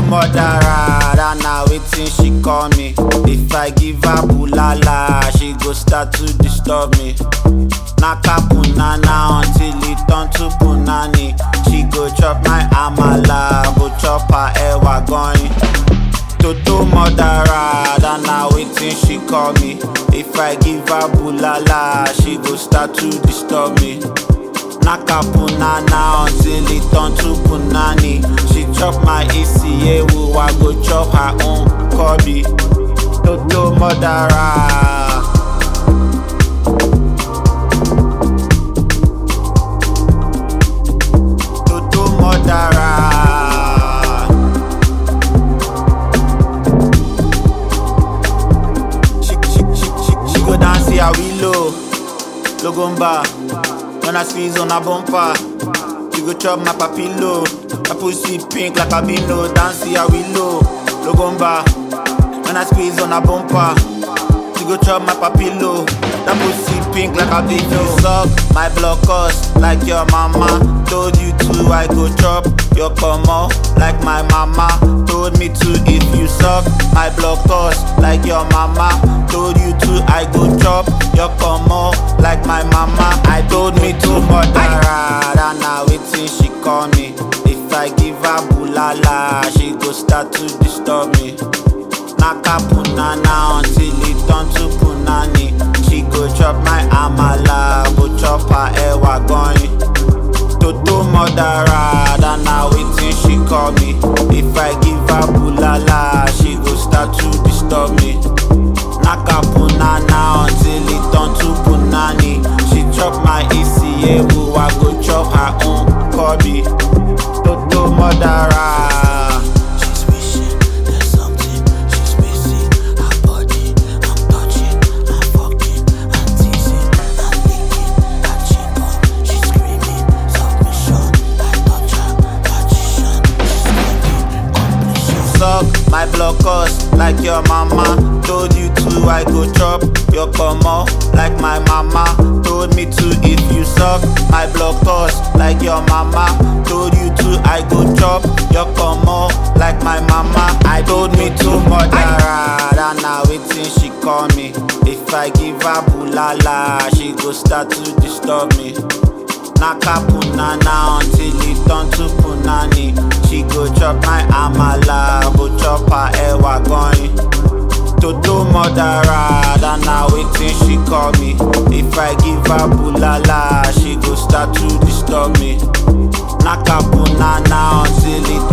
murderer, that na wetin she call me. If I give her bulala, she go start to disturb me. Naka punana until it turn to punani. She go chop my amala, go chop her ewa going. Toto murderer, that na wetin she call me. If I give her bulala, she go start to disturb me. Naka punana until it turn to punani. She chop my ECA, I go chop her own Kobe. Toto murderer. Toto murderer. She, she, she, she, she go dance here we low, logomba. When I squeeze on a bumper, she go chop my papillo. My pussy pink like a bino, dance here we low, logomba. When I squeeze on a bumper, she go chop my papillo. That pussy pink like a bino. Suck my blood cost like your mama. Told you to, I go chop your pomo like my mama. Told me to if you suck my blood cost like your mama. Told you to, I go chop your pomo like my mama. I told me to murderer, that na wetin she call me. If I give her bulala, she go start to disturb me. Naka punana until it turn to punani. She go chop my amala, go chop her ewa going. Toto murderer, that na wetin she call me. If I give her bulala, she go start to disturb me. Naka punana until it turn to punani. She chop my ECA, I go chop her own Kobe. Toto murderer. She's wishing there's something she's missing. Her body, I'm touching, I'm fucking, I'm teasing, I'm licking, her chin up. She's screaming, submission. I touch her, magician. She's screaming, completion. suck my blood cost like your mama. Told you to, I go chop your pomo like my mama. Told me to if you suck my blood cost like your mama. Told you to, I go chop your pomo like my mama. I told me to murderer, that na wetin she call me. If I give her bulala, she go start to disturb me. Naka punana until it turn to punani. She go chop my amala, go chop her ewa going. Toto murderer, that na wetin she call me. If I give her bulala, she go start to disturb me. Naka punana until it